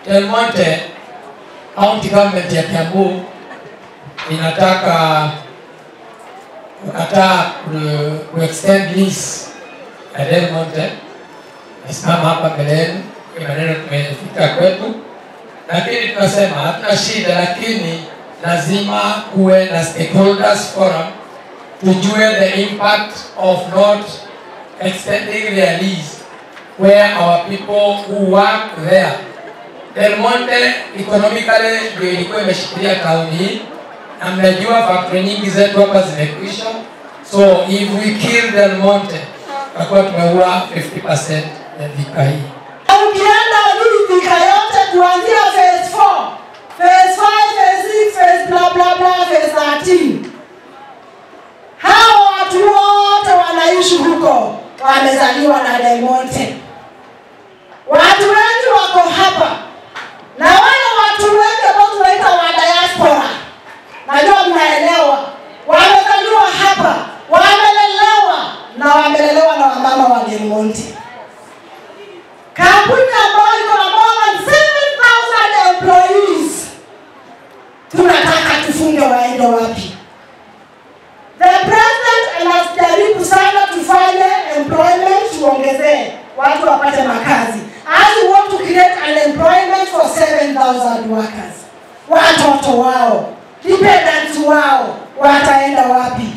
Del Monte county government ya Kiambu inataka kukataa ku- kuextend lease ya Del Monte. Nasimama hapa mbele yenu, hii maneno tumefika kwetu, lakini tunasema hatuna shida, lakini lazima kuwe na stakeholders forum tujue the impact of not extending their lease where our people who work there. Del Monte economically ndio ilikuwa imeshikilia tauni hii, na mnajua factory nyingi zetu hapa zimekwisha, so if we kill Del Monte tutakuwa tumeua 50% ya dhika hii. Ukienda hii dhika yote kuanzia phase 4, phase 5, phase 6, phase bla bla bla, phase 13. Hao watu wote wanaishi huko wamezaliwa na Del Monte. Watu wengi wako hapa na wale watu wengi ambao tunaita wa diaspora, najua mnaelewa, wamezaliwa hapa, wamelelewa na wamelelewa na wamama wa Del Monte kampuni ambayo iko na more than 7,000 employees tunataka tufunge waende wapi the president anajaribu sana tufanye employment tuongezee watu wapate makazi as we want to create an employment for 7,000 workers watoto wao dependents wao wataenda wapi